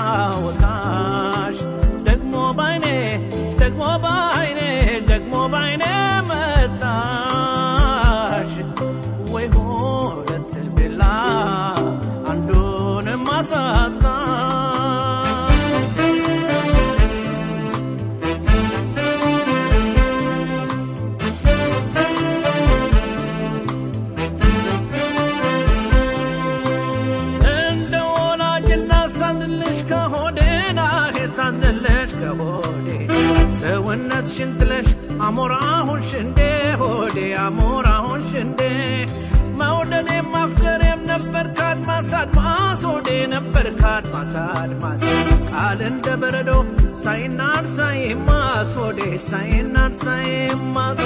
ሳወጣሽ ደግሞ ባይኔ ደግሞ ባይኔ ደግሞ ባይኔ መጣሽ ወይ ሁለት ቢላ አንዱንም አሳጣ እንደ ወላጅና ሳንልሽ ከሆዴ ናሄ ሳንልሽ ከሆዴ ሰውነትሽን ጥለሽ አሞራሁን ሽንዴ ሆዴ አሞራሁን ሽንዴ መውደዴ ማፍቀሬም ነበር ካድማስ አድማስ ሆዴ ነበር ካድማስ አድማስ ቃል እንደ በረዶ ሳይናድ ሳይማስ ሆዴ ሳይናድ ሳይማስ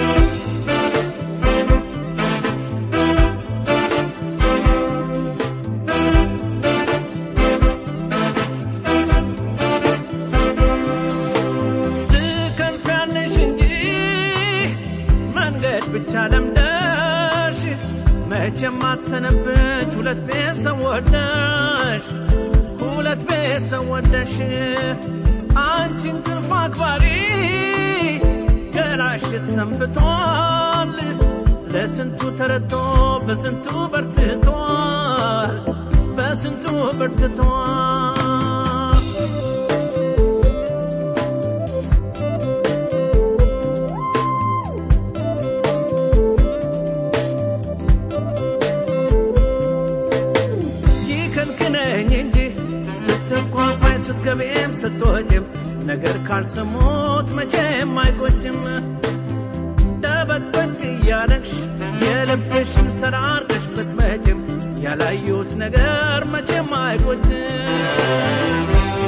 ትከንፊያለሽ እንጂ መንገድ ብቻ ለምደሽ መቼም አትሰነብች ሁለት ቤት ሰው ወደሽ ሁለት ቤት ሰው ወደሽ አንቺ እንቅልፍ አክባሪ ገላሽት ሰንብቷል ለስንቱ ተረቶ በስንቱ በርትቷል በስንቱ በርትቷል ይከልክለኝ እንጂ ስትንኳኳኝ ስትገቢም ስትወጭም ነገር ካልሰሙት መቼም አይቆጭም። ደበቅበቅ እያለሽ የልብሽን ሰራርገሽ ብትመጭም ያላየሁት ነገር መቼም አይቆጭም።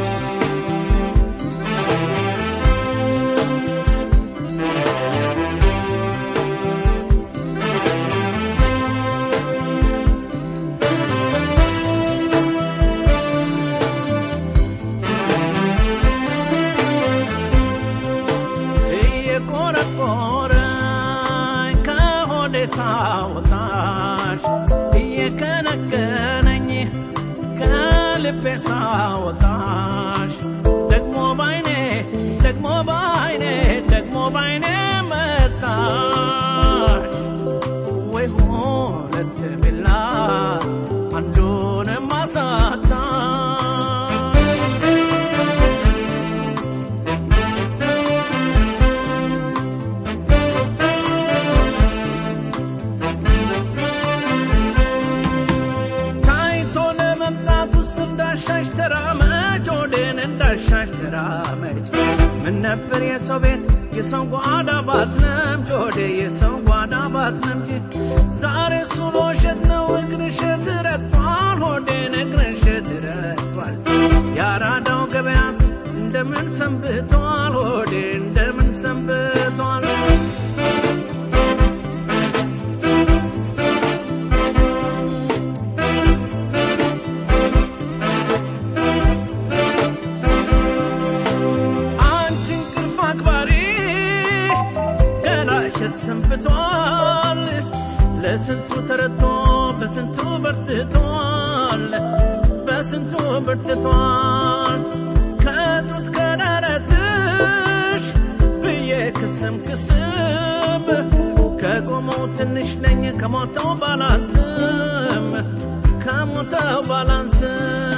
እየቆረቆረኝ ከሆዴ ሳወጣሽ እየከነከነኝ ከልቤ ሳወጣሽ ደግሞ ባይኔ ደግሞ ባይኔ ደግሞ ባይኔ መጣሽ ወይ ሁለት ቢላ አንዱንም አሳጣሽ ታይቶ ለመምጣቱ እንዳሻሽ ተራመጅ ሆዴን እንዳሻሽ ተራመጅ ምን ነበር የሰው ቤት የሰው ጓዳ ባትነምጅ ሆዴ የሰው ጓዳ ባትነምጅ ዛሬ ሱሎ እሸት ነው እግርሽት ረቷል ሆዴን እግርሽት ረቷል የአራዳው ገበያስ እንደምን ሰንብቷል ሆዴ እንደምን ሰንብቷል አንቺ እንቅልፍ አክባሪ ገላሸት ሰንብቷል ለስንቱ ተረቶ በስንቱ በርትቷል በስንቱ በርትቷል ከጡት ከደረትሽ ብዬ ክስም ክስም ከቆመው ትንሽ ነኝ ከሞተው ባላንስም ከሞተው ባላንስም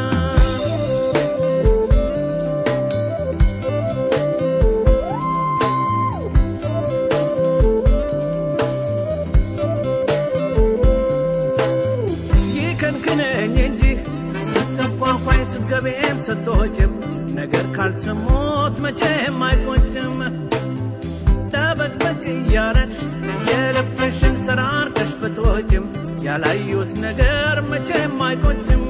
ይከንክነኝ እንጂ ስትንኳኳኝ ስትገቢም ስትወጭም ነገር ካልሰሙት መቼም አይቆጭም። ደበቅበቅ እያረግሽ የልብሽን ሰራርገሽ ብትወጭም ያላዩት ነገር መቼም አይቆጭም።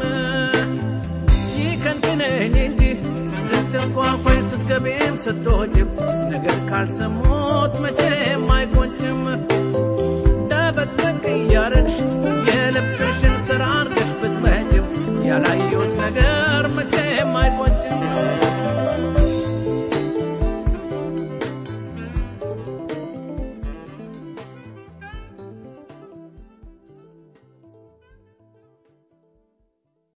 ይከንክነኝ እንጂ ስትንኳኳኝ ስትገቢም ስትወጭም ነገር ካልሰሙት መቼም አይቆጭም። ደበቅበቅ እያረግሽ